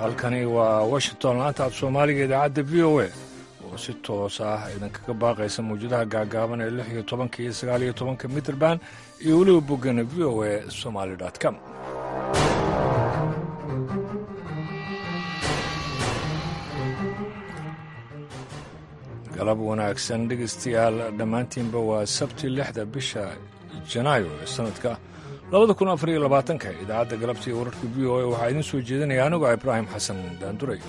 halkani waa washington laanta af soomaaliga idaacadda v o a oo si toos ah idinkaga baaqaysa mawjadaha gaagaaban ee lix iyo tobanka iyo sagaal iyo tobanka mitrband iyo weliba boggana v o a somaali com galab wanaagsan dhegaystayaal dhammaantiinba waa sabti lixda bisha janaayo ee sanadka labada kun afar iyo labaatanka idaacadda galabta iyo wararka v o a waxaa idiin soo jeedinaya anigoo ibraahim xasan daanduray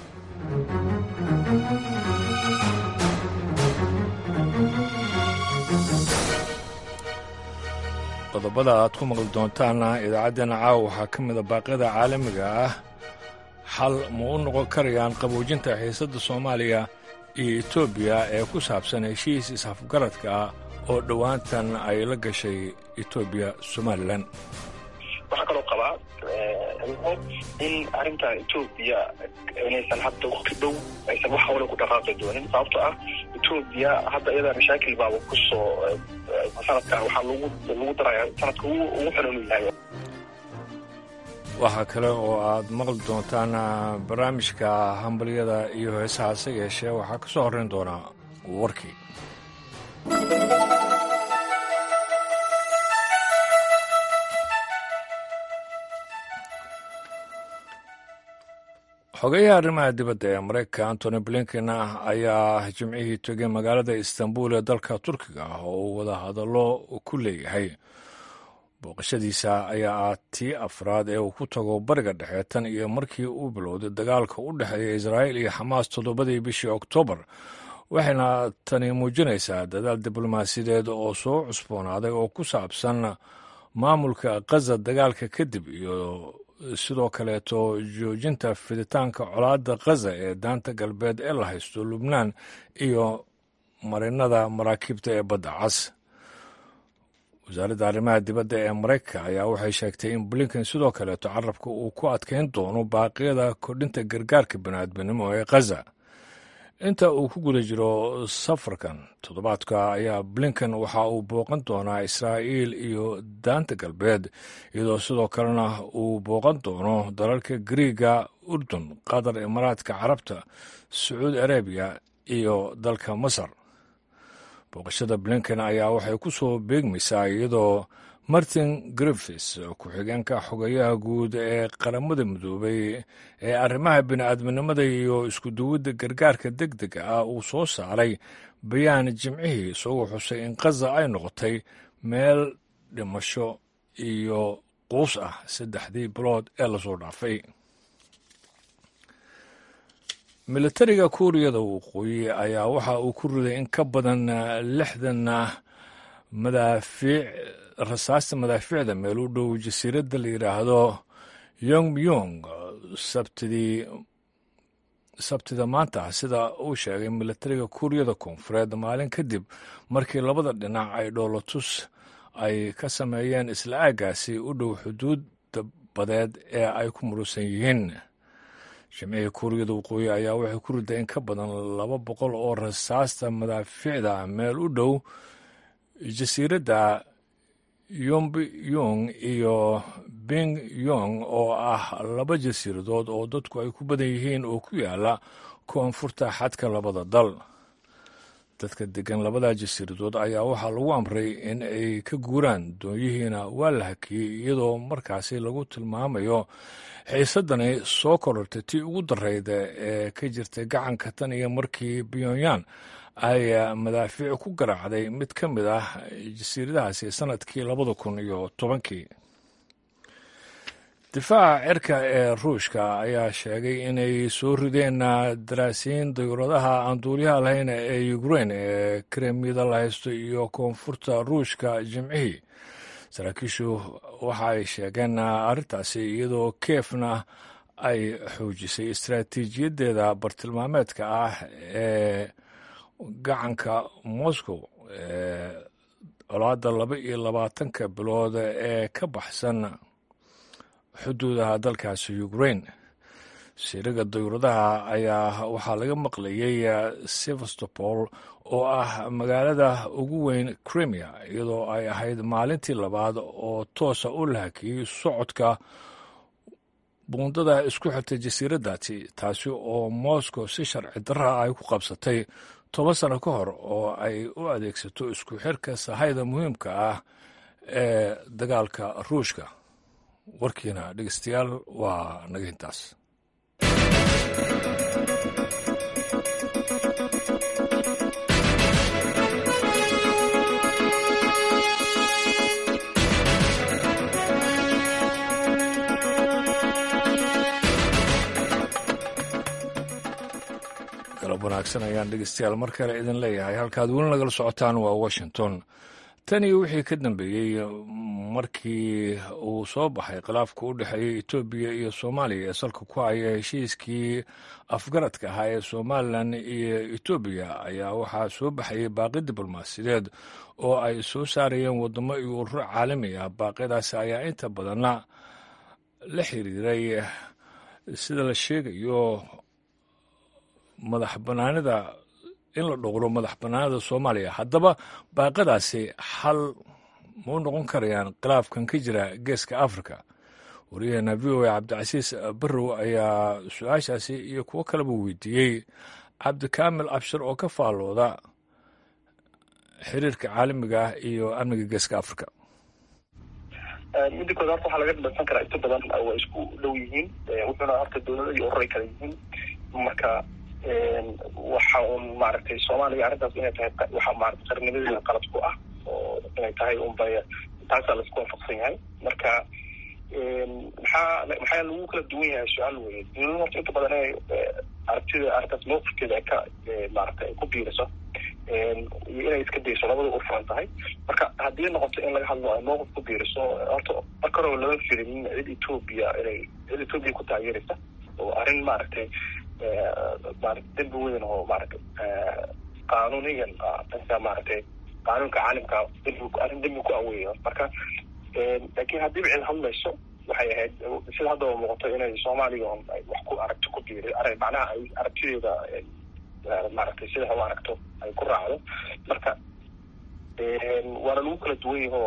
qodobada aad ku maqli doontaana idaacaddeenna caawa waxaa ka mida baaqyada caalamiga ah xal ma u noqon karayaan qaboojinta xiisadda soomaaliya iyo etoobiya ee ku saabsan heshiis is-afgaradka ah oo dhowaantan ay la gashay etoobiya somalilan waxaa kaloo qabaa in arrinta etoobiya inaysan hadda wakti dhow aysan wax hawle ku dhaqaaqi doonin sababto ah etoobiya hadda iyadaa mashaakil baaba kusoo sanadkan waxaa lagu lagu daraya sanadka ugu xiran uu yahay waxaa kale oo aad maqli doontaan barnaamijka hambalyada iyo heesaha hase yeeshee waxaa ka soo horrayn doonaa warkii xogeyaha arrimaha dibadda ee maraykanka antony blinken ayaa jimcihii tegay magaalada istanbul ee dalka turkiga ah oo uu wada hadallo ku leeyahay booqashadiisa ayaa ah tii afraad ee uu ku tago bariga dhexe tan iyo markii uu bilowday dagaalka u dhexeeya israa'iil iyo xamaas toddobadii bishii oktoobar waxayna tani muujinaysaa dadaal diblomaasiyadeed oo soo cusboonaaday oo ku saabsan maamulka khaza dagaalka kadib iyo sidoo kaleeto joojinta fiditaanka colaadda khaza ee daanta galbeed ee la haysto lubnaan iyo marinada maraakiibta ee badda cas wasaaradda arrimaha dibadda ee maraykanka ayaa waxay sheegtay in blinken sidoo kaleeto carabka uu ku adkeyn doono baaqyada kordhinta gargaarka bini'aadminimo ee khaza inta uu ku guda jiro safarkan toddobaadka ayaa blinken waxa uu booqan doonaa israa'iil iyo daanta galbeed iyadoo sidoo kalena uu booqan doono dalalka griiga urdun qatar imaaraadka carabta sacuudi arabiya iyo dalka masar booqashada blinken ayaa waxay ku soo beegmaysaa iyadoo martin griffis ku-xigeenka xogeyaha guud ee qaramada midoobay ee arrimaha bini'aadminimada iyo iskuduwidda gargaarka deg dega ah uu soo saaray bayaan jimcihii isagoo xusay in khaza ay noqotay meel dhimasho iyo quus ah saddexdii bilood ee lasoo dhaafay militariga kuuriyada waqooyi ayaa waxa uu ku riday in ka badan lixdan madaafiic rasaasta madaafiicda meel u dhow jasiiradda la yidhaahdo yongmyong sabtidii sabtida maanta sida uu sheegay militariga kuuriyada koonfureed maalin kadib markii labada dhinac ay dhoolotus ay ka sameeyeen isla aagaasi u dhow xuduudda badeed ee ay ku murusan yihiin jimcihii kuuriyada waqooyi ayaa waxay ku riday in ka badan laba boqol oo rasaasta madaafiicda meel u dhow jasiiradda yombiyong iyo bing yong oo ah laba jasiiradood oo dadku ay ku badan yihiin oo ku yaala koonfurta xadka labada dal dadka degan labada jasiiradood ayaa waxaa lagu amray in ay ka guuraan doonyihiina waa la hakiyey iyadoo markaasi lagu tilmaamayo xiisadani soo korortay tii ugu darrayda ee ka jirtay gacanka tan iyo markii pyongyang ay madaafiic ku garaacday mid ka mid ah jasiiradahaasi sanadkii labada kun iyo tobankii difaaca cirka ee ruushka ayaa sheegay inay soo rideen daraasiin dayuuradaha aan duuliyaha lahayn ee ukrein ee kremyada la haysto iyo koonfurta ruushka jimcihii saraakiishu waxa ay sheegeen arrintaasi iyadoo keefna ay xoojisay istaraatiijiyaddeeda bartilmaameedka ah ee gacanka moscow ee colaadda laba iyo labaatanka bilood ee ka baxsan xuduudaha dalkaasi ukrain siriga dayuuradaha ayaa waxaa laga maqlayay sevastopol oo ah magaalada ugu weyn crimea iyadoo ay ahayd maalintii labaad oo toosa u la hakiyey socodka buundada isku xirtay jasiiraddaasi taasi oo moscow si sharci darra ay ku qabsatay toban sano ka hor oo ay u adeegsato isku xirka sahayda muhiimka ah ee dagaalka ruushka warkiina dhegeystayaal waa naga intaas galab wanaagsan ayaan dhegeystayaal mar kale idin leeyahay halkaad weli nagala socotaan waa washington tan iyo wixii ka dambeeyey markii uu soo baxay khilaafka u dhexeeyey etoobiya iyo soomaaliya ee salka ku haya heshiiskii afgaradka ahaa ee somalilan iyo etoobiya ayaa waxaa soo baxayay baaqi diblomaasiyadeed oo ay soo saarayeen waddamo iyo ururo caalami ah baaqyadaasi ayaa inta badanna la xiriiray sida la sheegayo madax banaanida in la dhowro madax banaanida soomaaliya haddaba baaqadaasi xal ma u noqon karayaan khilaafkan ka jira geeska africa wariyaheena v o a cabdicasiis barrow ayaa su-aashaasi iyo kuwo kaleba weydiiyey cabdikaamil abshir oo ka faallooda xiriirka caalamiga ah iyo amniga geeska africa midda kood horta waxaa laga dhadhansan karaa inta badan waa isku dhow yihiin wuxuuna horta dowlada iyo ururay kala yihiin marka waxa uun maaragtay soomaaliya arrintaas inay tahay waxa maarata qarnimadeeda qalad ku ah oo inay tahay unbay taasaa laisku waafaqsan yahay marka maxaa maxaa lagu kala duwan yahay su-aal weye dowlada horta inta badan inay aragtida arrintaas mawqifkeeda ay ka maarata ay ku biiriso iyo inay iska dayso labada u furan tahay marka haddii noqoto in laga hadlo ay mawqif ku biiriso horta marka horeba lama filin cid etoobiya inay cid etoobiya ku taageeraysa oo arrin maaragtay maarata dembi weyn oo maarata qaanuniyan dhanka maaragtay qaanuunka caalamka dembi arrin dembi ku aweeyo marka laakiin haddiiba cid hadlayso waxay ahayd sida haddaba muuqato inay soomaaliya on ay wax ku aragto ku biiri ar macnaha ay aragtideeda maaragtay sida ha u aragto ay ku raacdo marka waana lagu kala duwan yahoo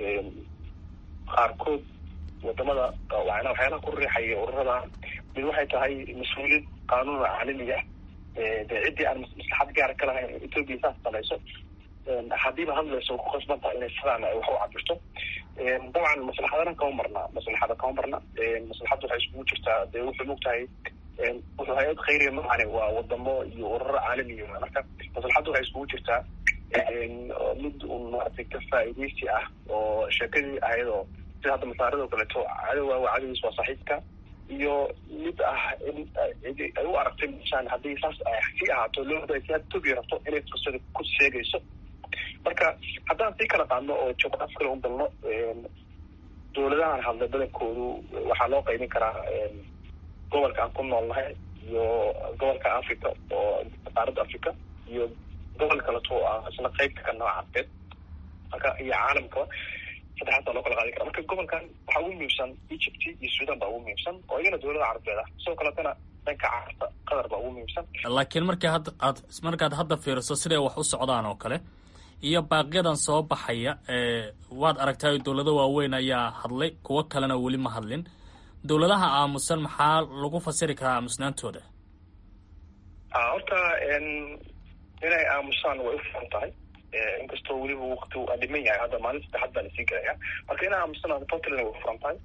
qaarkood wadamada waana waxyaalaha ku riixaya ururada mid waxay tahay mas-uuliyad qaanuuna caalamiga ah de ciddii aan maslaxad gaara ka lahayn etoobiya saas samayso haddiiba hadlayso ku qasban tahay inay sidaan ay wax u cabirto dabcan maslaxadana kama marna maslaxada kama marna maslaxadda waxay iskugu jirtaa dee wuxuu mogtahay wuxuu hay-ad khayriya macane waa wadamo iyo ururo caalamiya marka maslaxadda waxay iskugu jirtaa mid un maaragtay ka faa'iidaysi ah oo sheekadii ayadoo sida hadda masaarado kaleeto cadowa waa cadowgiis waa saaxiibka iyo mid ah in ay u aragtay meshaan haddii saas sii ahaato looda si etoobiya rabto inay fursada ku sheegayso marka haddaan sii kala qaadno oo juqraaf kale u galno dowladahan hadla badankoodu waxaa loo qaybin karaa gobolka aan ku noolnahay iyo gobolka africa oo qaaradda africa iyo gobol kaleto oo ah isna qeybta ka nooca carbeed marka iyo caalamkaba saddexaasaa loo kala qaadi kara marka gobolkan waxaa ugu muhiimsan egypt iyo sudan baa ugu muhiimsan oo iyagana dowlada carabeed ah sidoo kaletana dhanka carabta qatar baa ugu muhiimsan laakiin markii hadda aad markaad hadda fiiriso siday wax u socdaan oo kale iyo baaqyadan soo baxaya waad aragtay dowlado waaweyn ayaa hadlay kuwo kalena weli ma hadlin dowladaha aamusan maxaa lagu fasiri karaa aamusnaantooda horta inay aamusaan way u furan tahay inkastoo weliba wakti aa dhiman yahay hadda maalin saddexaad baa lasii gelaya marka inay aamusaan puntland way furan tahay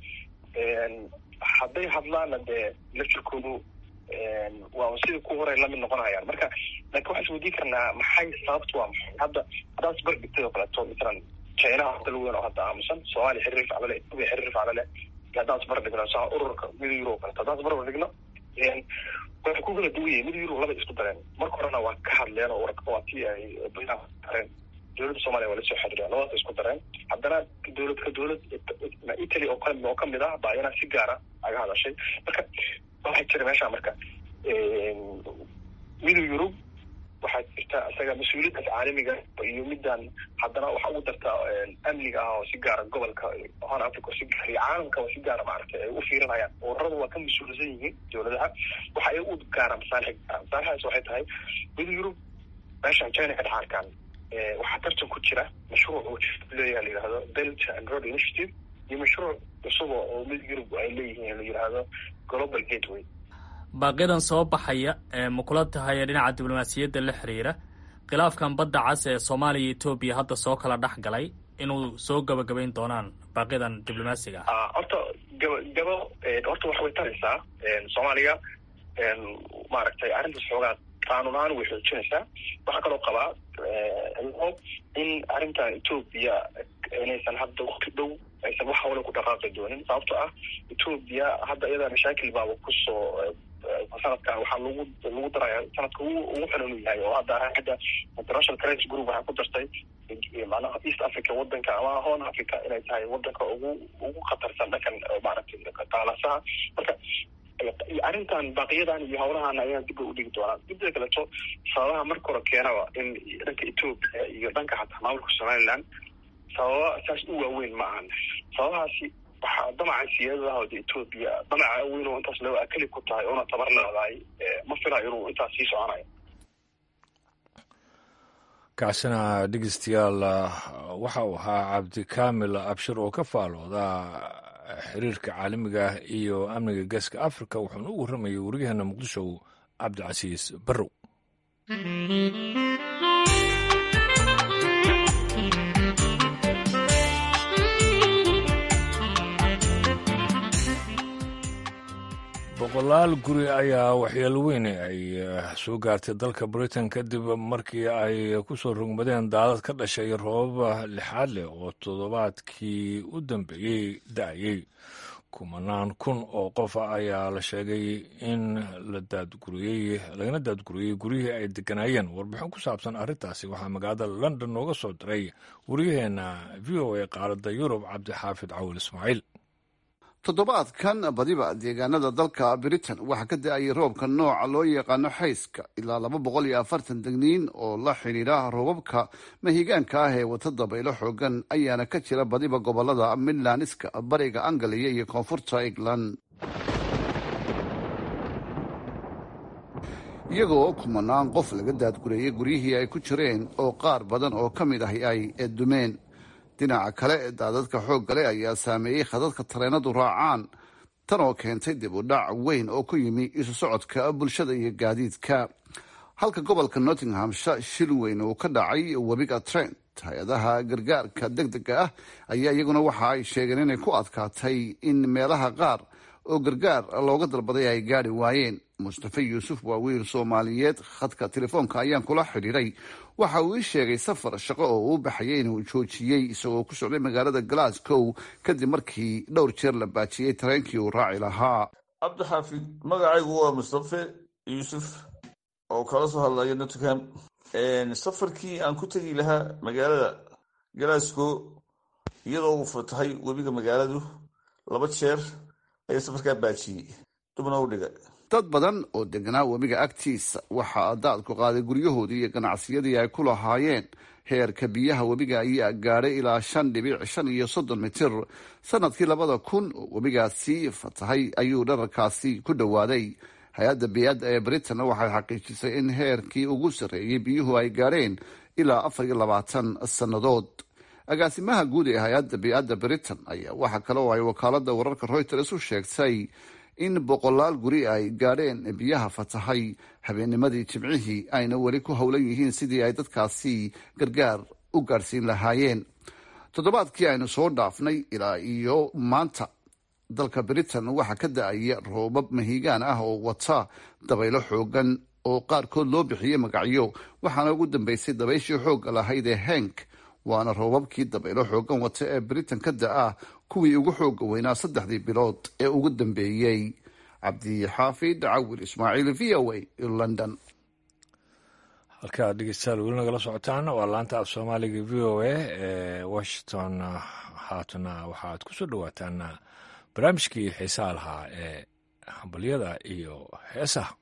hadday hadlaana dee laftirkoodu waa sidii ku horay lamid noqonayaan marka laakiin waxaan isweydiin karnaa maxay sababtu waa maxay hadda haddaad isbar dhigtay oo kaleeto masalan chinaha dal weyn oo hadda aamusan soomaaliya xiriir faclo leh etoobiya xiriir faclo leh haddaan isbar dhigno sa ururka mida euro kaleto haddaan isbar dhigno waxay ku kala duwan yihin mid euro laba isku dareen marka horena waa ka hadleen oo waa tii ay dareen dowladda soomaliya waa lasoo xiriireen labadaas isku dareen haddana dowlad ka dowlad italy oo kale oo kamid ah baa iyana si gaara aga hadashay marka waxaa jira meesha marka midow yurub waxaa jirta isaga mas-uuliyaddaas caalamiga iyo midaan haddana waxa ugu darta amniga ah oo si gaara gobolka hon africa oo si gaara iyo caalamka oo si gaara maaragtay ay u fiirinayaan ururada waa ka mas-uulsan yihiin dowladaha waxa ay u gaara masaalix gaara masaalixdaas waxay tahay midow yurub meeshan china ka dhex arkaan waxaa tartan ku jira mashruuc uu leeyaha la yidhahdo belt and road initiative iyo mashruuc cusuba oo mid yurub ay leeyihiin la yidhaahdo global gateway baaqiyadan soo baxaya ma kula tahay dhinaca diblomaasiyadda la xiriira khilaafkan badda cas ee soomaaliya iyo etoobiya hadda soo kala dhex galay inuu soo gabagabayn doonaan baaqiyadan diblomaasiga ah horta gaba gabo horta wax way taraysaa soomaaliya maaragtay arrintaas xoogaa qaanuun ahaan way xoojinaysaa waxaa kaloo qabaa hob in arrintan etoobiya inaysan hadda wakti dhow aysan wax hawle ku dhaqaaqi doonin sababto ah etoobiya hadda iyadaa mashaakil baaba kusoo sanadkan waxaa lagu lagu daraya sanadka ugu ugu xunun yahay oo hadda hadda international crisis group waxaa ku dartay macnaha east africa wadanka ama horn africa inay tahay wadanka ugu ugu khatarsan dhankan maaragtay qaalasaha marka arrintan baaqiyadan iyo hawlahan ayaa dib bay udhigi doonaan midda kaleto sababaha marka hore keenaba in dhanka etoobiya iyo dhanka xataa maamulka somaliland sababa saas u waaweyn ma ahan sababahaasi waxaa damaca siyaadadaha de etoobiya damaca weyn oo intaas loo akeli ku tahay oona tabar leedahay ma filayo inuu intaas sii soconayo kaasina dhegeystayaal waxa uu ahaa cabdikaamil abshir oo ka faalooda xiriirka caalamiga ah iyo amniga geeska africa wuxuuna u warramayay wariyaheena muqdisho cabdicasiis barrow boqolaal guri ayaa waxyeelo weyn ay soo gaartay dalka britain kadib markii ay ku soo rogmadeen daadad ka dhashay roobaba lixaad leh oo toddobaadkii u dambeeyey da-ayey kumanaan kun oo qof ayaa la sheegay in la daadguriyey lagana daadguriyey guryihii ay deganaayeen warbixin ku saabsan arrintaasi waxaa magaalada london nooga soo diray waryaheena v o a qaaradda yurub cabdixaafid cawil ismaaciil toddobaadkan badiba deegaanada dalka britain waxaa ka da-ayay roobka nooca loo yaqaano xayska ilaa laba boqol iyo afartan degniin oo la xidhiidha roobabka mahigaanka ah ee wata dabaylo xoogan ayaana ka jira badiba gobolada midlandska bariga angaliya iyo koonfurta england iyagoo kumanaan qof laga daadgureeyay guryihii ay ku jireen oo qaar badan oo ka mid ahi ay dumeen dhinaca kale daadadka xooggale ayaa saameeyey khadadka tareenadu raacaan tan oo keentay dib u dhac weyn oo ku yimi isu socodka bulshada iyo gaadiidka halka gobolka nottinghamshire shil weyn uu ka dhacay webiga trent hay-adaha gargaarka deg dega ah ayaa iyaguna waxa ay sheegeen inay ku adkaatay in meelaha qaar oo gargaar looga dalbaday ay gaadhi waayeen mustafe yuusuf waa wiil soomaaliyeed khadka telefoonka ayaan kula xidhiiray waxa uu ii sheegay safar shaqo oo uu baxayay inuu joojiyey isagoo ku socday magaalada glasgow kadib markii dhowr jeer la baajiyey tareenkii uu raaci lahaa cabdixaafid magacaygu waa mustafe yuusuf oo kala soo hadlaya nottingham safarkii aan ku tegi lahaa magaalada glasgow iyadoo uu fatahay webiga magaaladu laba jeer ayaa safarkaa baajiyey dubna u dhigay dad badan oo deganaa webiga agtiisa waxaa daadku qaaday guryahoodii iyo ganacsiyadii ay ku lahaayeen heerka biyaha webiga ayaa gaadhay ilaa shan dhibic shan iyo soddon mitir sanadkii labada kun oo webigaasi fatahay ayuu dhararkaasi ku dhowaaday hay-adda biyadda ee britain waxay xaqiijisay in heerkii ugu sarreeyey biyuhu ay gaadheen ilaa afar iyo labaatan sannadood agaasimaha guud ee hay-adda biyadda britain ayaa waxaa kale oo ay wakaalada wararka reuters u sheegtay in boqolaal guri ay gaadheen biyaha fatahay habeennimadii jimcihii ayna weli ku howlan yihiin sidii ay dadkaasi gargaar u gaadhsiin lahaayeen toddobaadkii aynu soo dhaafnay ilaa iyo maanta dalka britain waxaa ka da-aya roobab mahigaan ah oo wata dabaylo xoogan oo qaarkood loo bixiyey magacyo waxaana ugu dambeysay dabayshii xoogga lahayd ee henk waana roobabkii dabaylo xoogan wata ee britain ka da-a kuwii ugu xooga weynaa saddexdii bilood ee ugu dambeeyey cabdixaafid cawil ismaaciil v o a london halkaad dhegeystayaal weli nagala socotaan waa laanta af soomaaliga v o a ee washington haatana waxaad ku soo dhowaataan barnaamijkii xiisaha lahaa ee hambalyada iyo heesaha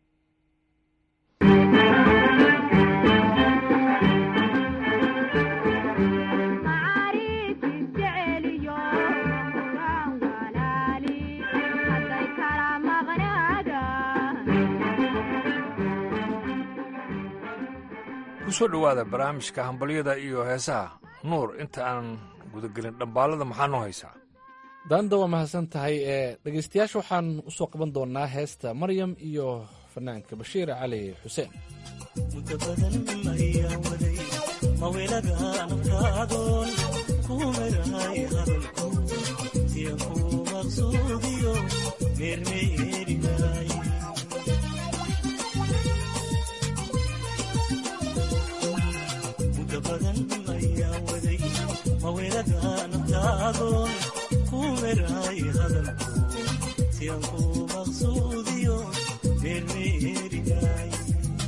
kusoo dhowaada barnaamijka hambalyada iyo heesaha nuur inta aan gudagelin dhambaalada maxaa noo haysaa daanda waa mahadsan tahay ee dhegeystayaasha waxaan usoo qaban doonaa heesta maryam iyo fanaanka bashiir cali xuseen muddo badan ayaa waday mawelada nafkaadoon ku merahay hadalku siyan ku maqsuudiyo meermeerinaay muddo badan ayaa waday mawelada naftaadoon ku merahay hadalku siyan ku maqsuudiyo meermeerinaay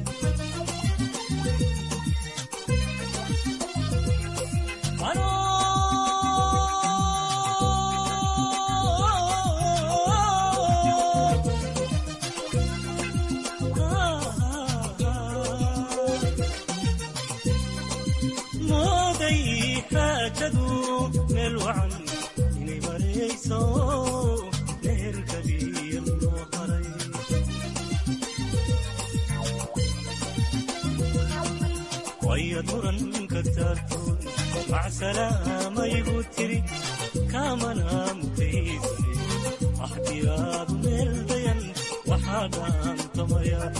mooday xaajadu meel wacan inay marayso meherkaliya loo haray wayad muranka taartoon macsalaamayigu tiri kaamana mutaysane axdiyaadu meel dayan waxaa dhaantamaya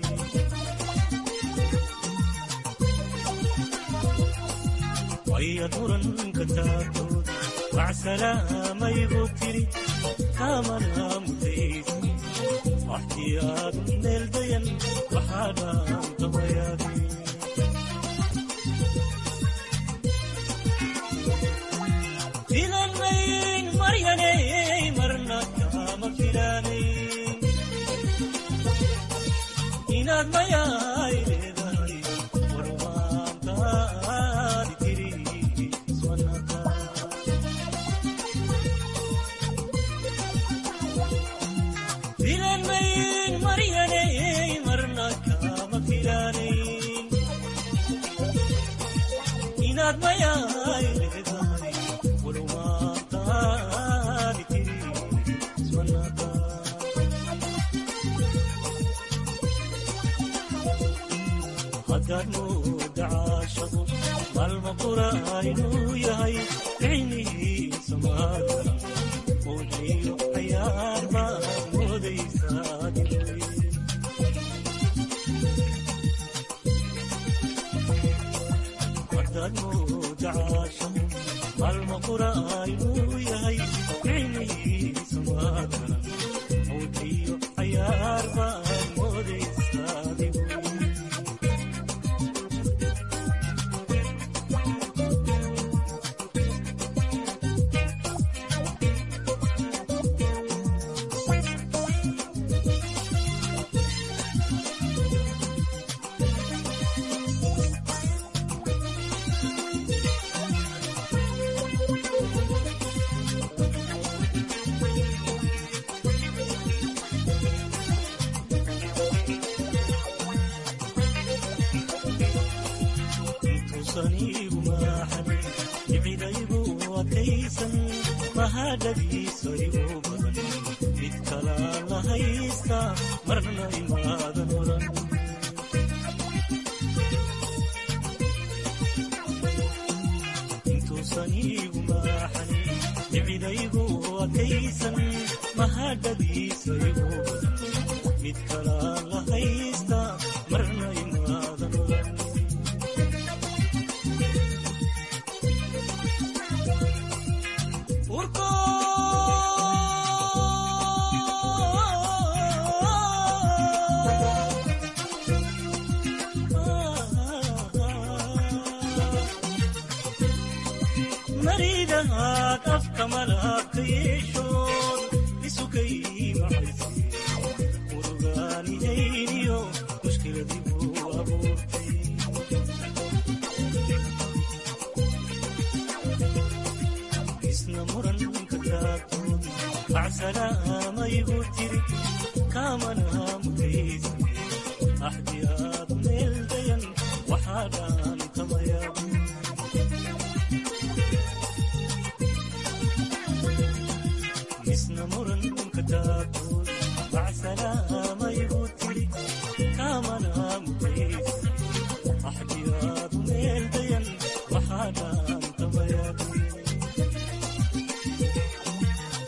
wayad muranka taartoon macsalaamayigu tiri kaamana mutaysane axdiyaadu meel dayan waxaa dhaantamaya filanmayn maryaney marna kama filanayn inaad mayaay leedahay warwaantaadi tiri iswanaka filanmayn maryaney marna kama filanayn inaad mayaay leedahay hadaad mooda caashaqo maalma qura inuu yahay ficnihiisa maadara uuxiyo cayaar baad moodaysaa hadaad mooda caashaqo maalma qura inuu yahay ficnihiisa maadara uuxiyo cayaar baad moodaysaa maridahaad afka malaabka yeeshoon isukay macayse murugaanihayniyo mushkiladigu abuurtay isna muranka taagtood macsalaamayigu tiri kaamana mutayse axdiyaad meel dayan waxaa dhaantamaya isna muranka taagtood macsalaamayigu tiri kaamana mutayse axdiyaad meel dayan waxaa dhaantamaya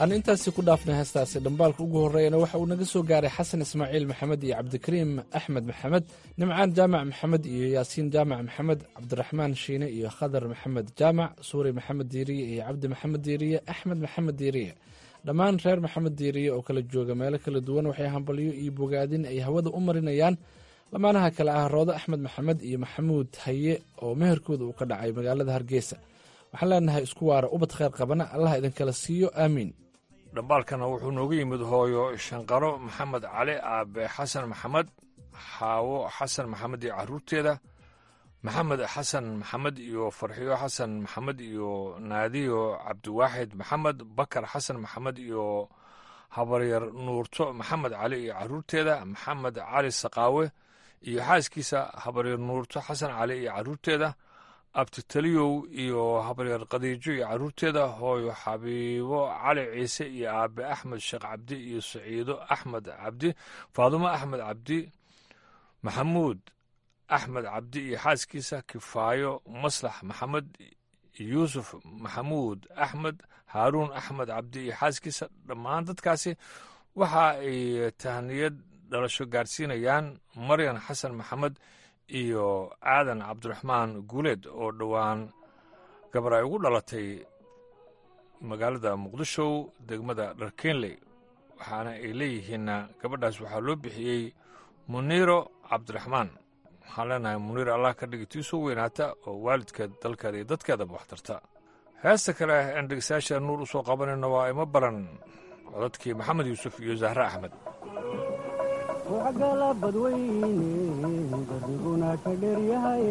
aan intaasi ku dhaafnay heestaasi dhambaalka ugu horreeyana waxa uu naga soo gaaray xasan ismaaciil maxamed iyo cabdikariim axmed maxamed nimcaan jaamac maxamed iyo yaasiin jaamac maxamed cabdiraxmaan shiine iyo khadar maxamed jaamac suuri maxamed diiriye iyo cabdi maxamed diiriye axmed maxamed diiriye dhammaan reer maxamed diiriye oo kala jooga meelo kala duwan waxay hambalyo iyo bogaadin ay hawada u marinayaan lamaanaha kale ah roodo axmed maxamed iyo maxamuud haye oo meherkooda uu ka dhacay magaalada hargeysa waxaan leenahay isku waara ubad kheyr qabana allah idinkala siiyo aamiin dhambaalkana wuxuu noogu yimid hooyo shanqaro maxamed cali aabe xasan maxamed xaawo xasan maxamed iyo caruurteeda maxamed xasan maxamed iyo farxiyo xasan maxamed iyo naadiyo cabdiwaaxid maxamed bakar xasan maxamed iyo habaryar nuurto maxamed cali iyo caruurteeda maxamed cali saqaawe iyo xaaskiisa habaryar nuurto xasan cali iyo caruurteeda abtitaliyow iyo habaryar khadiijo iyo caruurteeda hooyo xabiibo cali ciise iyo aabe axmed sheekh cabdi iyo saciido axmed cabdi faadumo axmed cabdi maxamuud axmed cabdi iyo xaaskiisa kifaayo maslax maxamed yuusuf maxamuud axmed haaruun axmed cabdi iyo xaaskiisa dhammaan dadkaasi waxa ay tahniyad dhalasho gaarsiinayaan maryan xasan maxamed iyo aadan cabdiraxmaan guuleed oo dhowaan gabar ay ugu dhalatay magaalada muqdisho degmada dharkeenley waxaana ay leeyihiinna gabadhaas waxaa loo bixiyey muniiro cabdiraxmaan waxaan leenahay muniir allah ka dhigi tii soo weynaata oo waalidkeed dalkeeda iyo dadkeedaba wax tarta heesta kale aan dhegeystayaasha nuur u soo qabanayno waa ima baran codadkii maxamed yuusuf iyo zahre axmed waxgala badweyne dardiguna ka dheryahay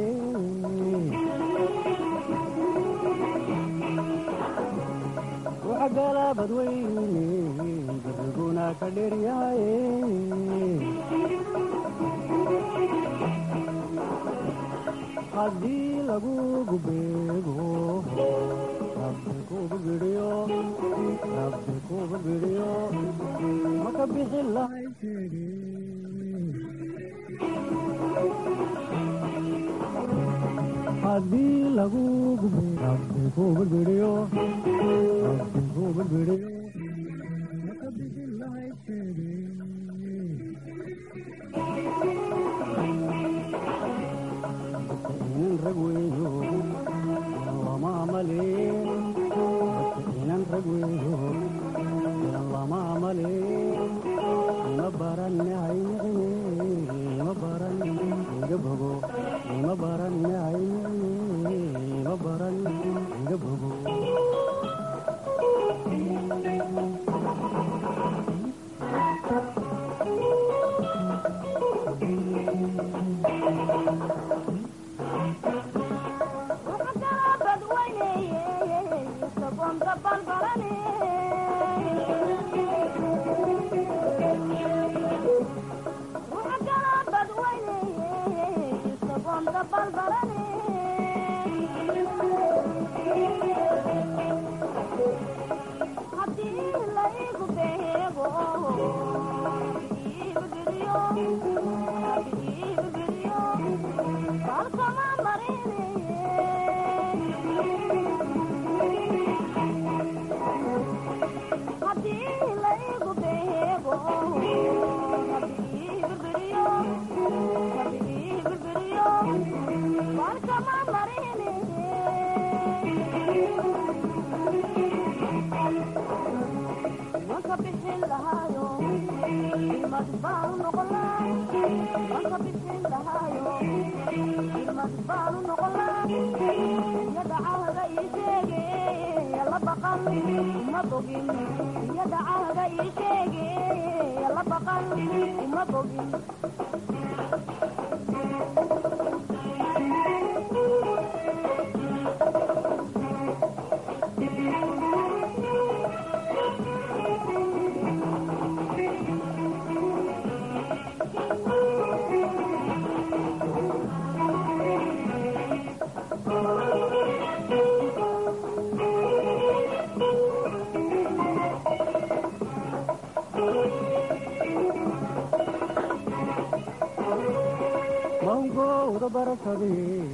waxgala badweyne dardiguna ka dheryahay haddii lagugu beego rabbi kugu bidhiyo rabbi kugu bidhiyo maka bixi lahay sheege haddii lagugu be rabbi kugu bidhiyo rabbi kugu bidhiyo maka bixi lahay sheege inan rag weeyo lama maleen inan rag weeyo lama maleen ima baranne haymicine ima baran iga bogo ima baranne haymicine ima baran iga bogo mawgowda barashade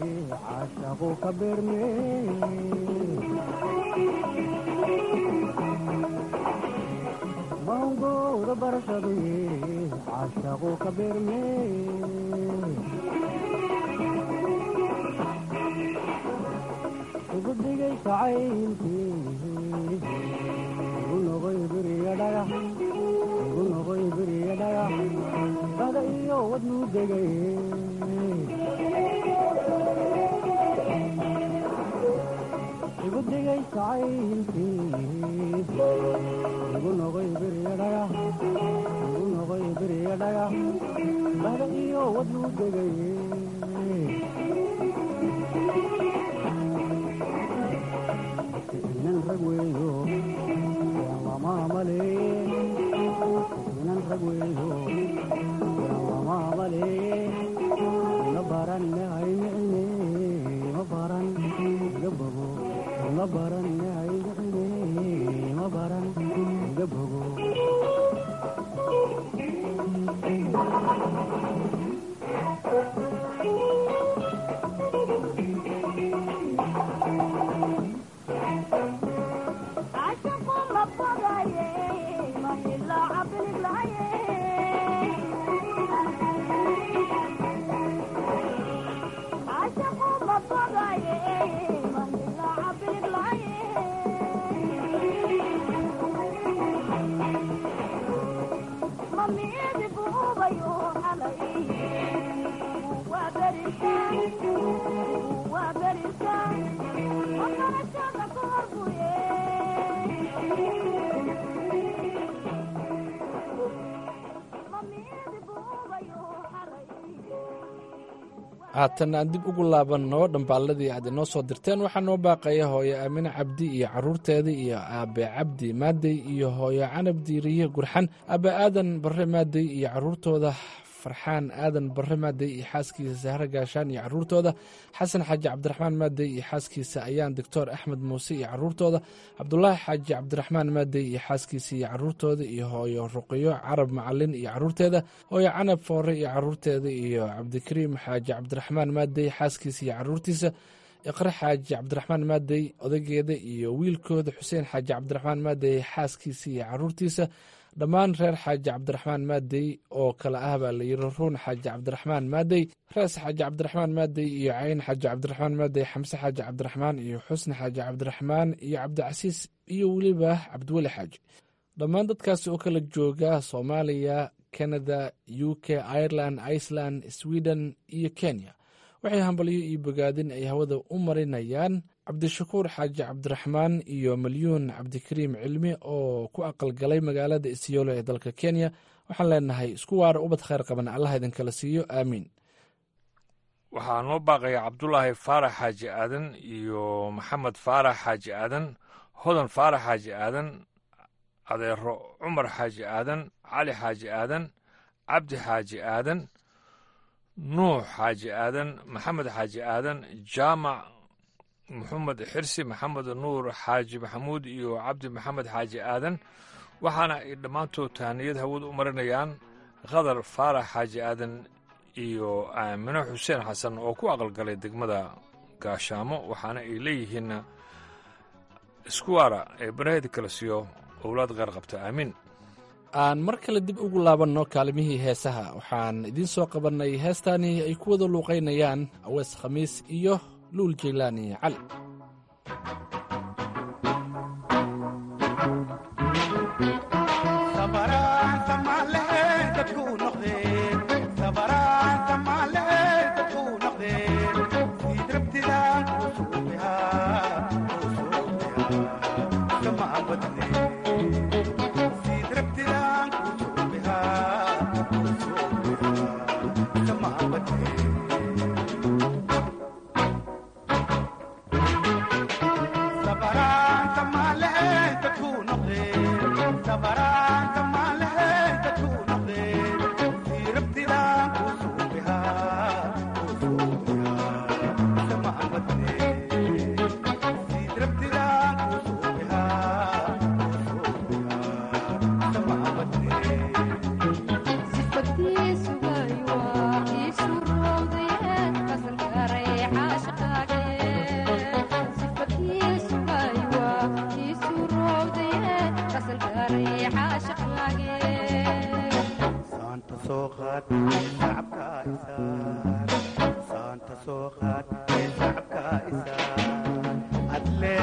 caashaqu ka beerme baraduye caashaqu ka beerme igu dhigay jacaylkii igu noqoy beriya dhagax igu noqoy beriya dhagax bada iyo wadnuu degay igu dhigay jacaylkii igu noqoy beriya dhagax igu noqoy beriya dhagax bada iyo wadnuu degay inan rag weeyo waan lamaamaleeye inan rag weeyo waan lamaamaleeye la baran hay micine ma baran iga bogo la baran hay micine ma baran iga bogo haatan aan dib ugu laabanno dhambaalladii aad inoo soo dirteen waxaa noo baaqaya hooyo aamine cabdi iyo caruurteeda iyo aabe cabdi maadey iyo hooyo canab diiriye gurxan aabe aadan barre maadey iyo caruurtooda farxaan aadan barre maadey iyo xaaskiisa sahre gaashaan iyo caruurtooda xasan xaaji cabdiraxmaan maadey iyo xaaskiisa ayaan doctor axmed muuse iyo caruurtooda cabdulaahi xaaji cabdiraxmaan maadey iyo xaaskiisa iyo caruurtooda iyo hooyo ruqiyo carab macalin iyo caruurteeda hooyo canab foore iyo caruurteeda iyo cabdikariim xaaji cabdiraxmaan maadey xaaskiisa iyo caruurtiisa iqre xaaji cabdiraxmaan maadey odageeda iyo wiilkooda xuseen xaaji cabdiraxmaan maadey xaaskiisa iyo caruurtiisa dhammaan reer xaaji cabdiraxmaan maadey oo kale ah baa layiri ruun xaaji cabdiraxmaan maadey rees xaaji cabdiraxmaan maadey iyo cayn xaaji cabdiraxmaan maadey xamse xaaji cabdiraxmaan iyo xusni xaaji cabdiraxmaan iyo cabdicasiis iyo weliba cabdiweli xaaji dhammaan dadkaasi oo kala jooga soomaaliya kanada u k ireland iceland sweden iyo kenya waxay hambalyo iyo bogaadin ay hawada u marinayaan cabdishakuur xaaji cabdiraxmaan iyo malyuun cabdikariim cilmi oo ku aqalgalay magaalada isyoolo ee dalka kenya waxaan leenahay isku waara ubad khayr qaban allah idinkala siiyo aamiin waxaa noo baaqaya cabdulaahi faarax xaaji aadan iyo maxamed faarax xaaji aadan hodan faarax xaaji aadan adeero cumar xaaji aadan cali xaaji aadan cabdi xaaji aadan nuux xaaji aadan maxamed xaaji aadan jaamac maxamed xirsi maxamed nuur xaaji maxamuud iyo cabdi maxamed xaaji aadan waxaana ay dhammaantood tahaniyad hawada u marinayaan khadar faarax xaaji aadan iyo aamino xuseen xasan oo ku aqalgalay degmada gaashaamo waxaana ay leeyihiin iskuwaara ee baraheda kala siiyo owlaad qeyr qabta aamiin aan mar kale dib ugu laabanno kaalimihii heesaha waxaan idiin soo qabannay heestaani ay ku wada luuqaynayaan awees khamiis iyo luul jaylaani cali Thank you.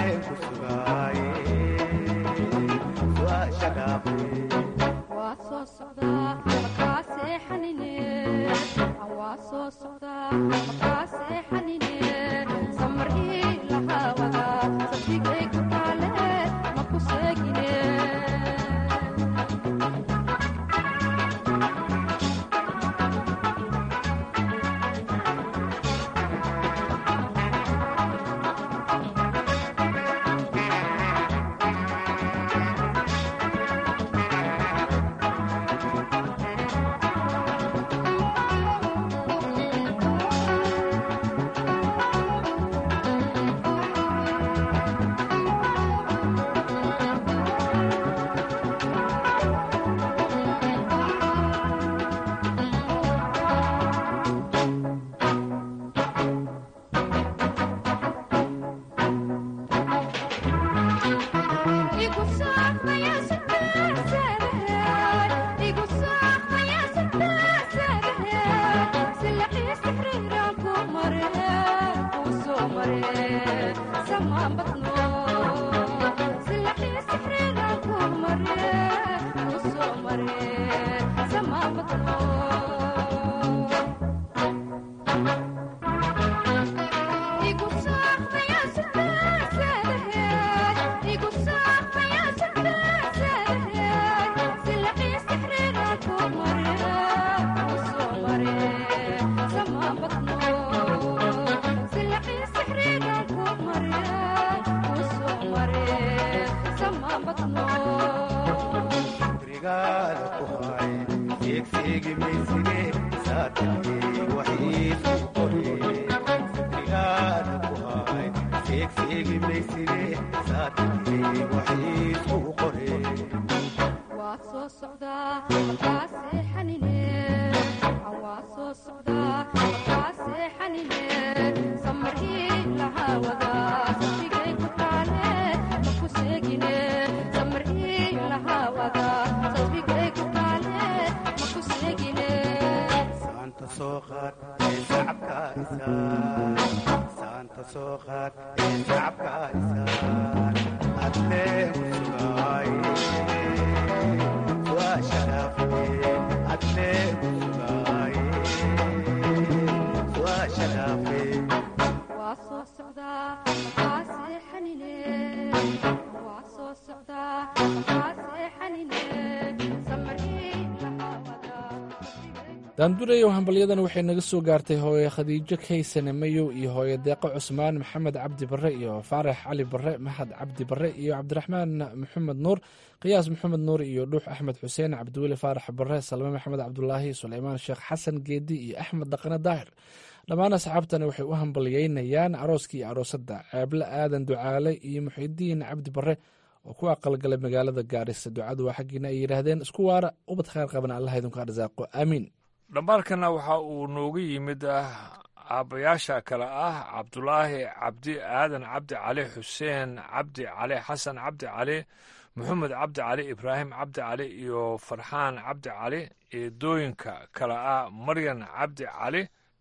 daandureyow hambalyadana waxay naga soo gaartay hooye khadiijo kaysane mayow iyo hooye deeqo cusmaan maxamed cabdi barre iyo faarax cali barre maxad cabdi barre iyo cabdiraxmaan maxamed nuur qiyaas maxamed nuur iyo dhuux axmed xuseen cabdiweli faarax barre salme maxamed cabdulaahi suleymaan sheekh xasan geedi iyo axmed dhaqane daahir dhammaan asxaabtana waxay u hambalyeynayaan arooskii iyo aroosadda ceeble aadan ducaale iyo muxidiin cabdi barre oo ku aqalgalay magaalada gaarisa ducadu waa xaggiina ay yidhaahdeen isku waara ubad khayr qaban allah idinku arsaaqo aamiin dhambaalkana waxa uu nooga yimid aabbayaasha kale ah cabdulaahi cabdi aadan cabdi cali xuseen cabdi cali xasan cabdi cali maxamed cabdi cali ibraahim cabdi cali iyo farxaan cabdi cali eedooyinka kale ah maryan cabdi cali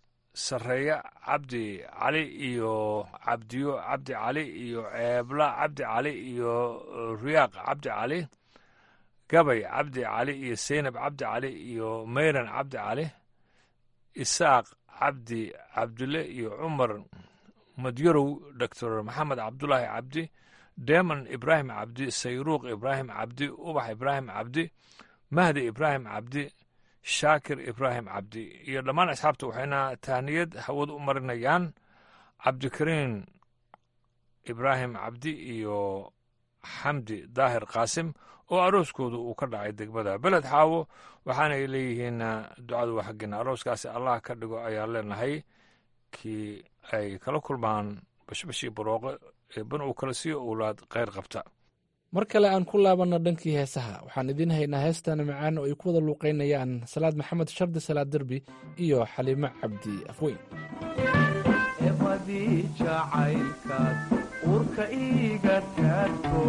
sareeya cabdi cali iyo cabdiyo cabdi cali iyo ceebla cabdi cali iyo riyaaq cabdi cali gabay cabdi cali iyo seynab cabdi cali iyo mayran cabdi cali isaaq cabdi cabdille iyo cumar madyarow doctor maxamed cabdulaahi cabdi deman ibraahim cabdi sayruuq ibraahim cabdi ubax ibraahim cabdi mahdi ibraahim cabdi shaakir ibraahim cabdi iyo dhammaan asxaabta waxayna tahniyad hawad u marinayaan cabdikariin ibraahim cabdi iyo xamdi daahir qaasim oo arooskooda uu ka dhacay degmada beled xaawo waxaanay leeyihiin ducadu waa xaggeena arooskaasi allah ka dhigo ayaa leenahay kii ay kala kulmaan bashbashii barooqe eebban uu kala siiyo owlaad kheyr qabta mar kale aan ku laabanno dhankii heesaha waxaan idiin haynaa heestana macaan oo ay ku wada luuqaynayaan salaad maxamed shardi salaad derbi iyo xaliimo cabdi afweyn urka iga taagto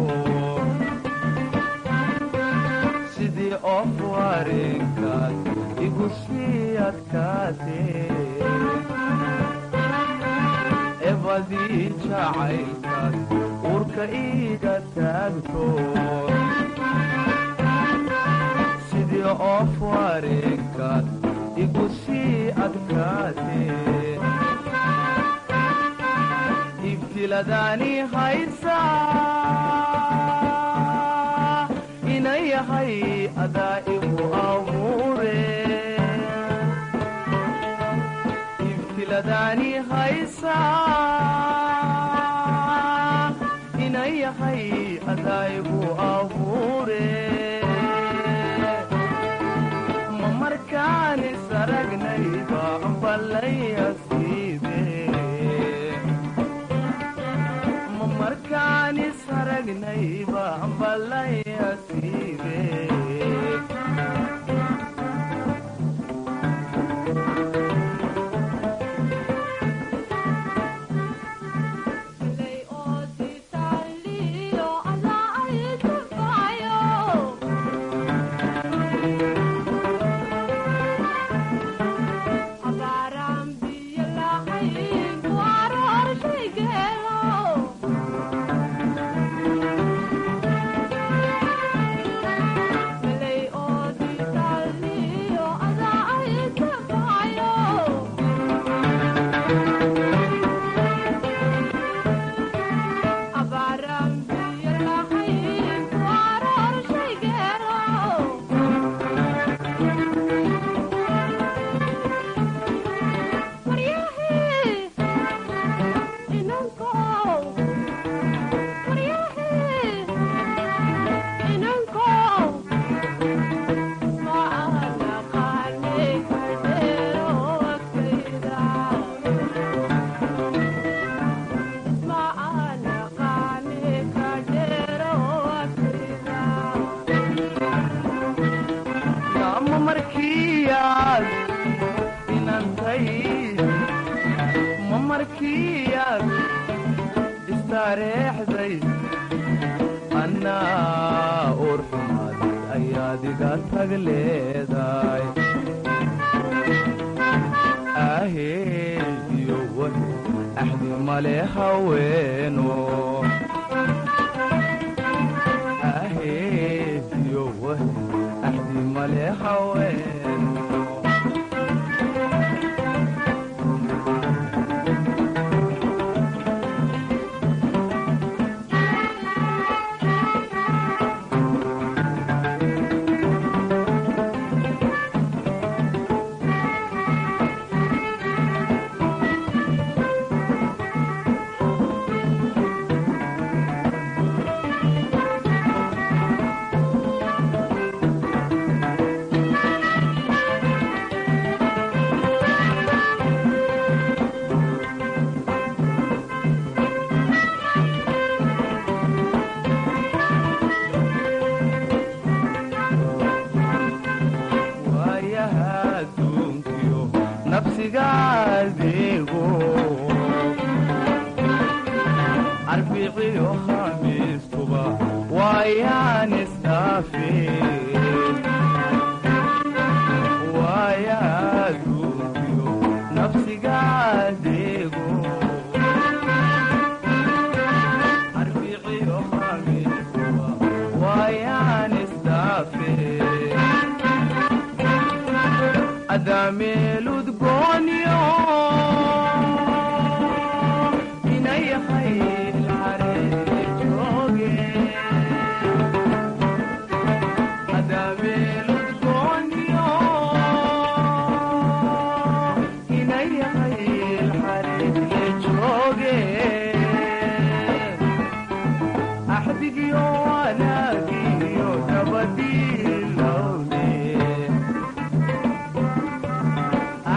sidii of wareegkaad igu sii adkaate ebadii jacaylkaad urka afka iiga taagto sidii oof wareegkaad igu sii adkaatee ibtiladaani haysa ina yahay adaa igu abuure ibtiladaani haysa ina yahay adaa igu abuure ma markaani saragnayba ballayasiibe ma markaani saragnayba ballayasiibe ma markiyaad inantay ma markiyaad istareexday annaa urxumaaday ayaad iga tag leedahay aheediyo wahe axdi male haweeno aheediyo wahe axdi male haweeno waayaha adduunkiyo nafsiga adeego arbiciyo khamiistuba waayaan isdhaafe waayaha adduunkiyo nafsiga adeego arbiciyo khamiistuba waayaan isdhaafe adameeludgoonyo ina yahay ilxareejooge adameeludgoonyo ina yahay ilxareejooge axdigiyo wanaagiyo nabadiilowne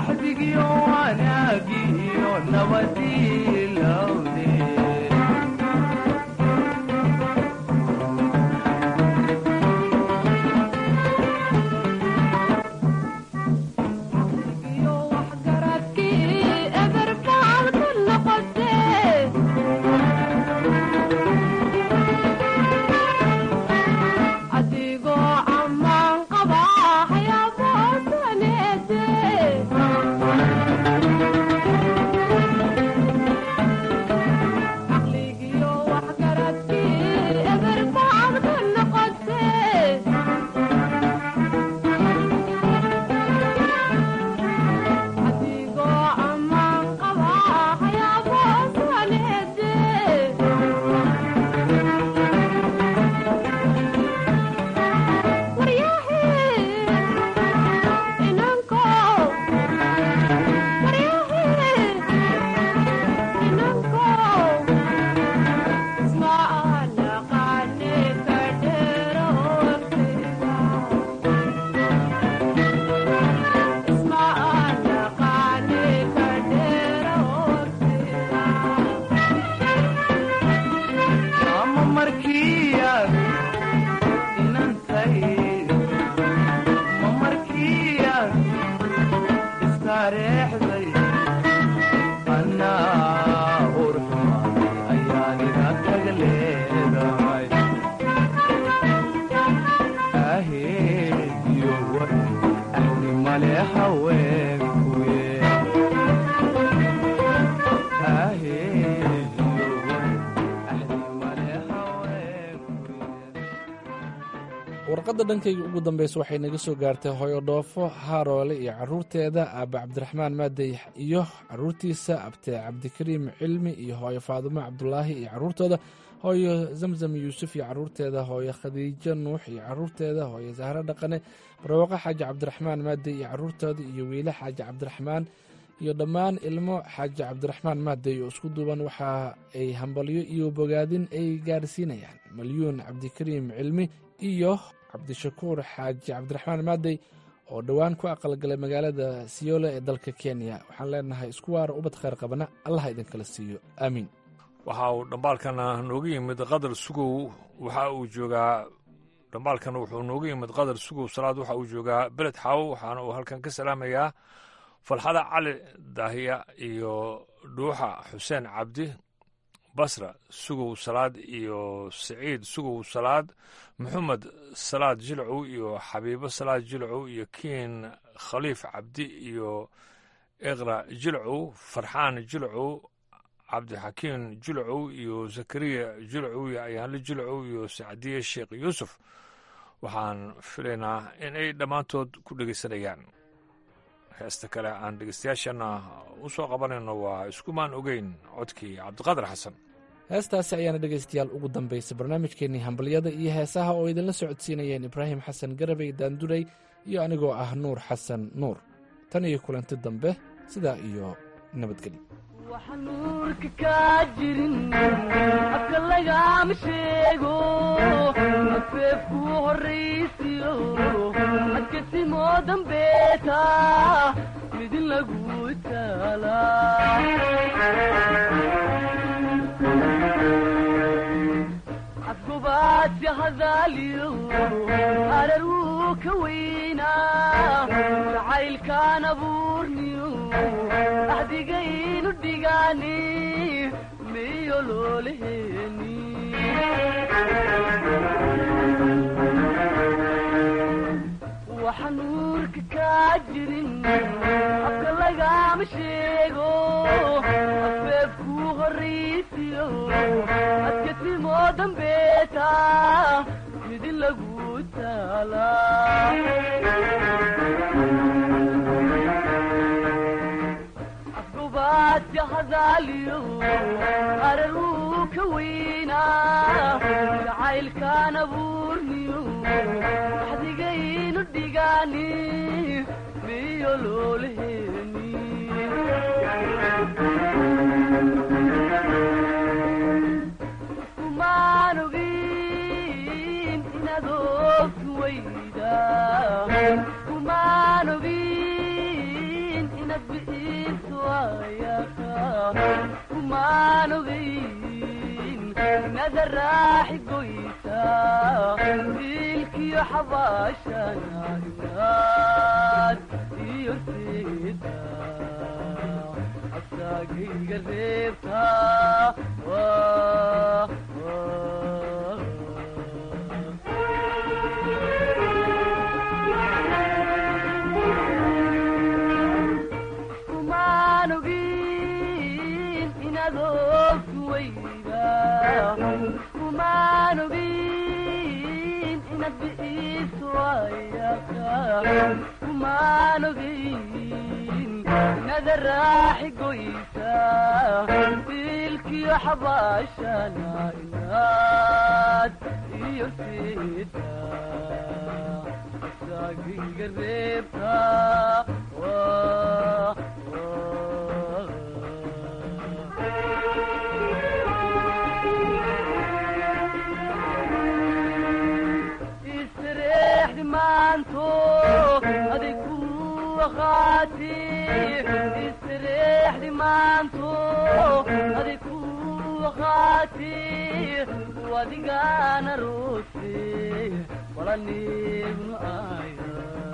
warqadda dhankayga ugu dambeysa waxay naga soo gaartay hooyo dhoofo haaroole iyo caruurteeda aaba cabdiraxmaan maadey iyo caruurtiisa abte cabdikariim cilmi iyo hooyo faadumo cabdulaahi iyo caruurtooda hooyo zamzam yuusuf iyo caruurteeda hooyo khadiijo nuux iyo caruurteeda hooyo sahro dhaqane barwaaqo xaaji cabdiraxmaan maadey iyo caruurtooda iyo wiile xaaji cabdiraxmaan iyo dhammaan ilmo xaaji cabdiraxmaan maadey oo isku duuban waxa ay hambalyo iyo bogaadin ay gaarsiinayaan malyuun cabdikariim cilmi iyo cabdishakuur xaaji cabdiraxmaan maadey oo dhowaan ku aqalgalay magaalada siyoolo ee dalka kenya waxaan leenahay isku waara ubad khayr qabana allaha idinkala siiyo aamiin waxa uu dhambaalkana nooga yimid qadar sugow waxa uu joogaa dhambaalkana wuxuu nooga yimid qadar sugow salaad waxa uu joogaa beled xaawo waxaana uu halkan ka salaamayaa falxada cali daahiya iyo dhuuxa xuseen cabdi basra sugow salaad iyo siciid sugow salaad maxamed salaad jilcow iyo xabiibo salaad jilcow iyo kiin khaliif cabdi iyo iqra jilcow farxaan jilcow cabdixakiin jilcow iyo zakariya jilcow iyo ayaanle jilcow iyo sacdiye sheekh yuusuf waxaan filaynaa in ay dhammaantood ku dhegaysanayaan heesta kale aan dhegeystayaashana u soo qabanayno waa iskumaan ogeyn codkii cabdiqaadir xasan heestaasi ayaana dhegaystayaal ugu dambaysay barnaamijkeennii hambalyada iyo heesaha oo idinla socodsiinayeen ibraahim xasan garabey daandurey iyo anigoo ah nuur xasan nuur tan iyo kulanti dambe sidaa iyo nabadgelyo waxaan nuurka kaa jirin afka lagama sheego afeefku horraysiyo adkasimoo dambeeta midin lagu taala afgobaadsi hadaaliyo harar wuu ka weynaa jacaylkaan abuurniyo axdigaynu dhigaani miyo loolaheeni waxa nuurka kaa jirin afka lagama sheego afeefku horraysiyo adkasimoo dambeeta midin lagu taala afgobaadsi hadaaliyo harar wuu ka weynaa jacaylkaan abuurniyo axdigaynu dhigaani miyo loolaheeni kumaan ogin inaad oogtu weyda kumaan ogin inaad bi'iso ayaqa kumaan ogin inaad raaxi goysa dilkiyo xabaashana inaad iyo seeda asagayga reebta waa kumaan ogin inaad oogtu weyda kumaan ogin inaad bi'iso ayaqa kumaan ogin inaad raaxi goysa dilkiyo xabaashana inaad iyo seeda asagayga reebta waa istareexdi maanto aday ku aqaati istareexdi maanto aday ku aqaati wadigaana roose walanignu aya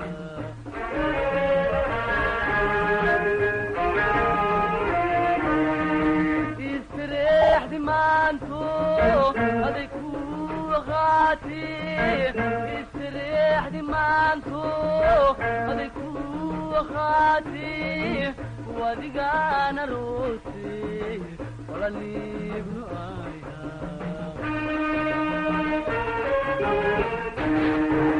istareexdi maanto aday ku aqaati istareexdi maanto aday ku aqaati wadigaana roose walanignu aya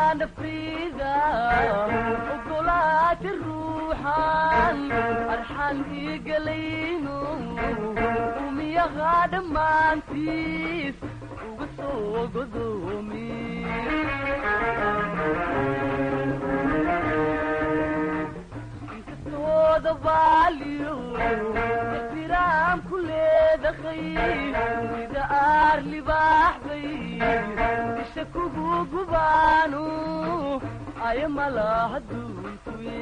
nafayda ogolaati ruuxan arxan igalayno umiyaha dhammaantiis uga soo godoomi inkastooda baaliyo ixtiraam ku leedahay sida aar libaaxbay isha kugu gubaanu aya malaha duunkuye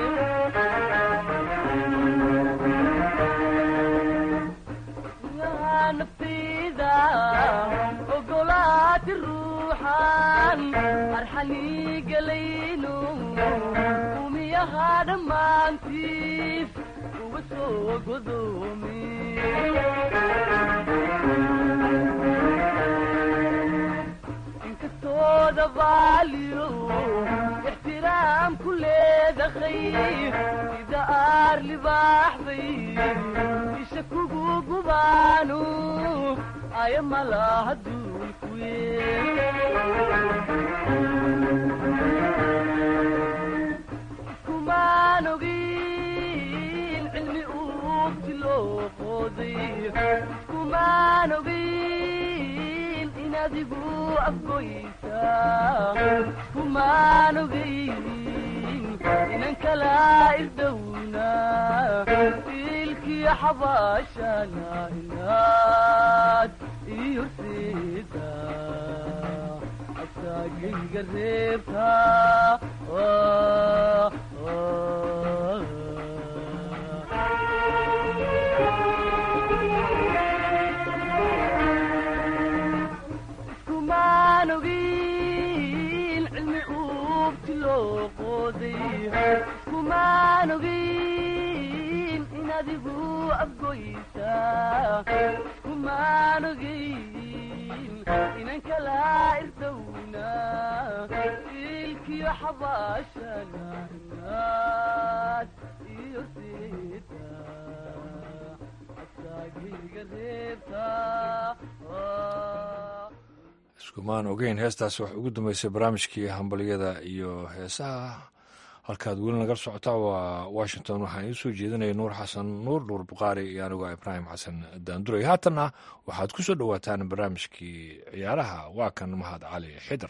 nafayda ogolaati ruuxan arxanigalayno umiyaha dhammaantiis uga soo godoomi inkastooda baaliyo ixtiraam ku leedahay sida aar libaaxbay isha kugu gubaanu aya malaha duulkuye iskumaan ogin cilmi uugti loo qooday iskumaan ogin in adigu afgoysa iskumaan ogin inan kala isdowna ilkiyo xabaashana inaad iyo sida asaagayga reebta iskumaan ogin cilmi uugti loo qooday iskumaan ogin in adigu afgoysa iskumaan ogin inan kala irdowna ilkiyo xabaashana inaad iyo sida asaagayga reebta iskumaan ogeyn heestaas wax ugu dambeysay barnaamijkii hambalyada iyo heesaha halkaad weli nagala socotaa waa washington waxaan idiin soo jeedinaya nuur xasan nuur nuur bukhaari iyo anigoo ibraahim xasan daanduray haatanna waxaad ku soo dhowaataan barnaamijkii ciyaaraha waa kan mahad cali xidar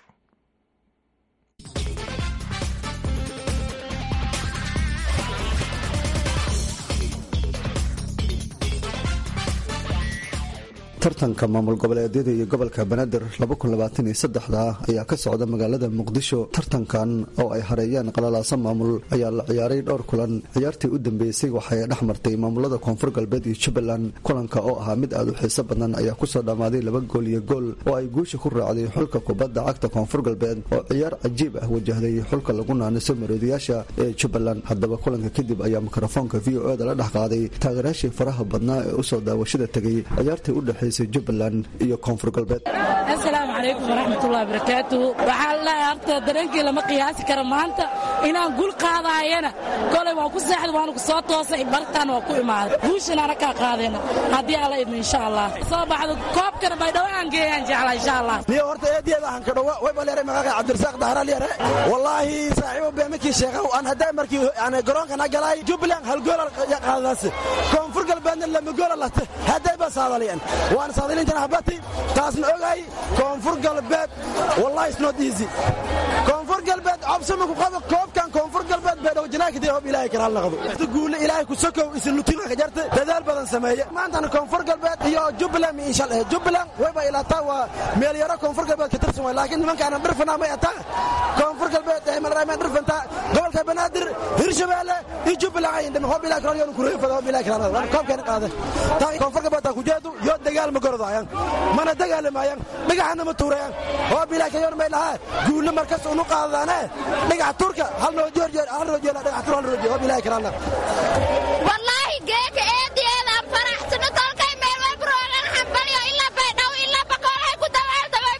tartanka maamul goboleedyada iyo gobolka banaadir da ayaa ka socda magaalada muqdisho tartankan oo ay hareeyaan qalalaaso maamul ayaa la ciyaaray dhowr kulan ciyaartii u dambeysay waxay dhex martay maamulada koonfur galbeed iyo jubbaland kulanka oo ahaa mid aad u xiiso badan ayaa kusoo dhammaaday laba gool iyo gool oo ay guusha ku raacday xulka kubadda cagta koonfur galbeed oo ciyaar cajiib ah wajahday xulka lagu naaniso maroodiyaasha ee jubbaland haddaba kulanka kadib ayaa mikrofoonka v o eda la dhex qaaday taageeraashii faraha badnaa ee usoo daawashada tegay ciyaartii u dhexaysay jubbaland iyo koonfur galbeed asalaamu calaykum waraxmatullahi barakaatu waxaa laleeyahay horta dareenkii lama qiyaasi karo maanta inaan gul qaadaayana kolay waan ku seexda waanu ku soo toosay bartaan waa ku imaaday guushan ana kaa qaadayna haddii alla idmo insha allah soo baxdo koobkana baydhawo aan geeyaan jeclaa insha allah niyo horta eediyeeda aan ka dhowa way baleeray magaaga cabdirasaaq dahral yare wallaahi saaxiibo beemikii sheekhow aan hadday markii aan garoonkana galay jubbaland hal gool qaadadaas koonfur galbeedna lama goola late hadday ba saadaliyan waan saadalintan habati taasna ogay koonfur galbeed wallahi is not easy koonfur galbeed cobsama ku qabo koobkan koonfur galbeed bay dhow janaakidii hob ilaahay karaal naqdo guule ilaahay ku sokow isin lutina ka jarta dadaal badan sameeye maantana koonfur galbeed iyo jubbaland insha allah jubbaland wayba ilaataa waa meel yaro koonfur galbeed ka tirsan way laakiin nimankaana dhirfanaa may ataa koonfur galbeed ee malraamaan dhirfantaa gobolka banaadir hirshabeelle iyo jubbaland ay dhim hob ilaahay karaal yoonu kureefada hob ilaahay karaal naqdo koobkan qaade taa koonfur galbeed taa ku jeedu yo dagaal ma gorodayaan mana dagaalamayaan dhagaxana ma tuurayaan hob ilaahay kayoon may lahaa guulle markas unu qaadadaane dhagax turka hal noo jeer jeer hal noo jeer dhagax tur hal noo jeer hob ilaahay karaal naqdo wallaahi geeka eediyeedaan faraxsano kolkay meel walbaroogan xambalyo ilaa baydhaw ilaa bakoolhay ku dawaaldabay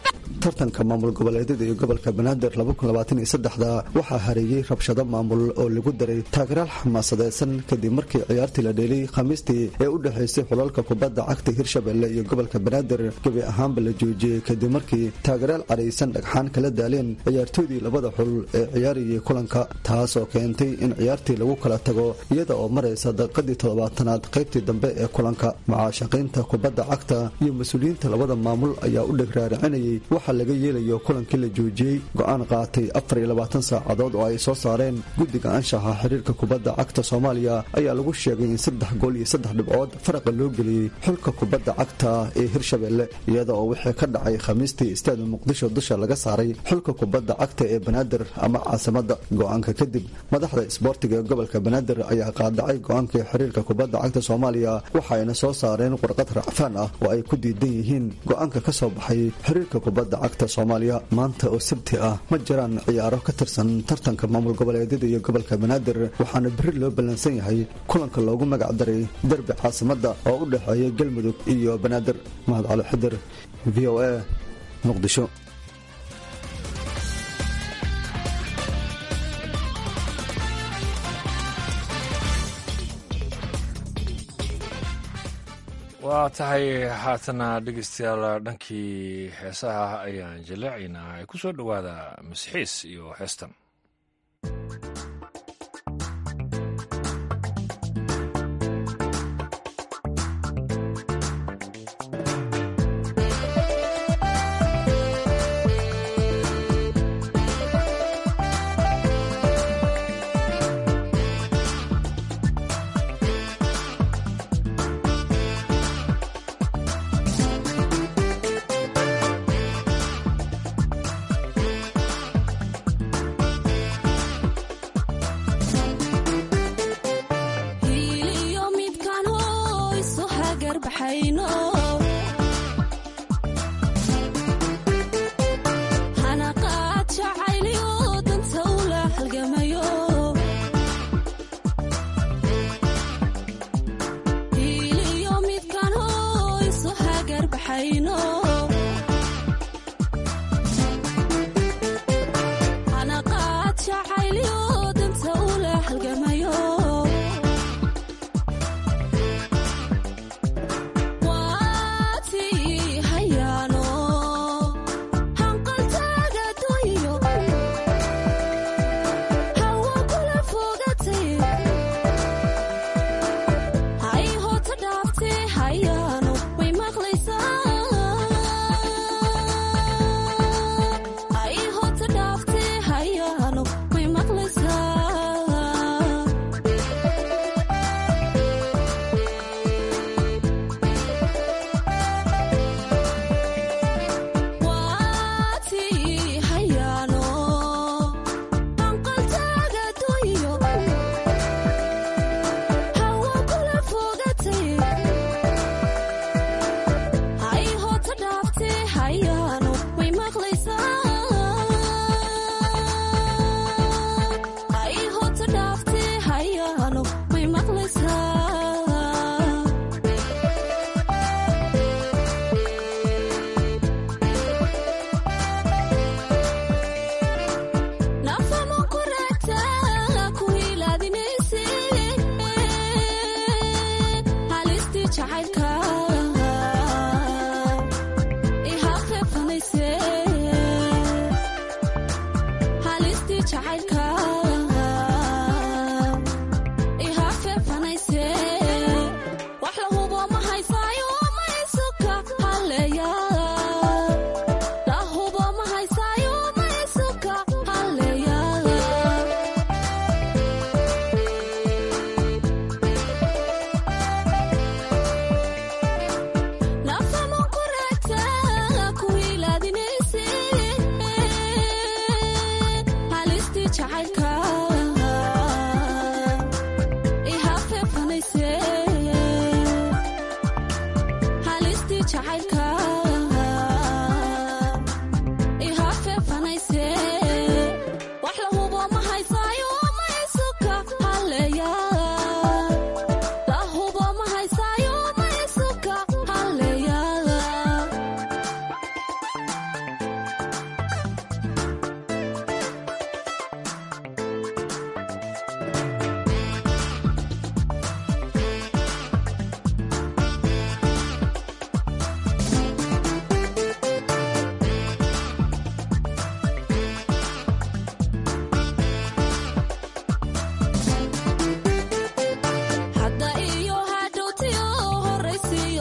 tartanka maamul goboleedyada iyo gobolka banaadir da waxaa hareeyey rabshado maamul oo lagu daray taageeraal xamaasadeysan kadib markii ciyaartii la dheelay khamiistii ee u dhexaysay xulalka kubadda cagta hirshabelle iyo gobolka banaadir gebi ahaanba la joojiyey kadib markii taageeraal cadhaysan dhagxaan kala daaleen ciyaartoydii labada xul ee ciyaarayay kulanka taasoo keentay in ciyaartii lagu kala tago iyada oo maraysa daqiiqadii toddobaatanaad qaybtii dambe ee kulanka mucaashaqiinta kubadda cagta iyo mas-uuliyiinta labada maamul ayaa u dhegraaracinayay waxaa laga yeelayo kulankii la joojiyey go-aan qaatay afar iyo labaatan saacadood oo ay soo saareen guddiga anshaxa xiriirka kubadda cagta soomaaliya ayaa lagu sheegay in saddex gool iyo saddex dhibcood faraqa loo geliyey xulka kubadda cagta ee hirshabelle iyada oo wixii ka dhacay khamiistii istaada muqdisho dusha laga saaray xulka kubadda cagta ee banaadir ama caasimada go-aanka kadib madaxda isboortiga ee gobolka banaadir ayaa qaadacay go-aankii xiriirka kubadda cagta soomaaliya waxaayna soo saareen warqad racfaan ah oo ay ku diidan yihiin go-aanka ka soo baxay xiriirka kubadda cagta soomaaliya maanta oo sabti ah ma jiraan ciyaaro ka tirsan tartanka maamul goboleedyada iyo gobolka banaadir waxaana beri loo ballansan yahay kulanka loogu magac daray derbi caasimada oo u dhexeeya galmudug iyo banaadir mahad cali xidir v o a muqdisho waa tahay haatana dhegeystayaal dhankii heesaha ayaan jaleecaynaa ay ku soo dhowaada masxiis iyo heestan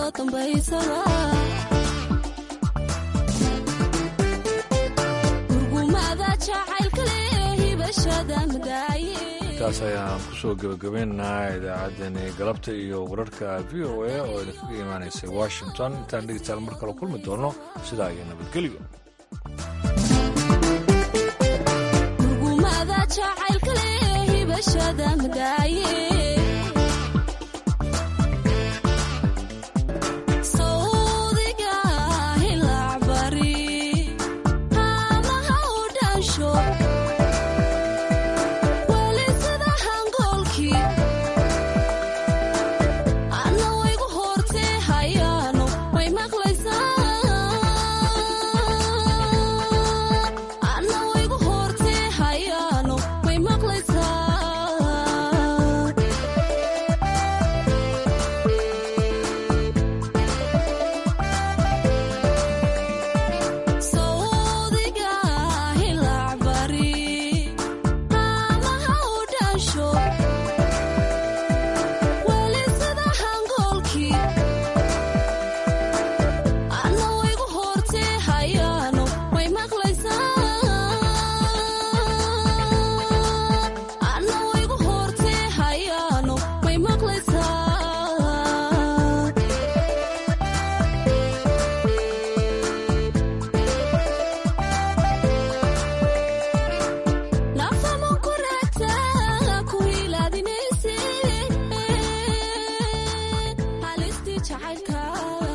dambaysaba gurgumada jacaylkale hibashada madaaye intaas ayaan kusoo gebagabaynaynaa idaacaddani galabta iyo wararka v o a oo idinkaga imaanaysay washington intaan dhegeystayaal mar kale kulmi doono sidaa iyo nabadgelyo gurgumada jacaylkale hibashada madaaye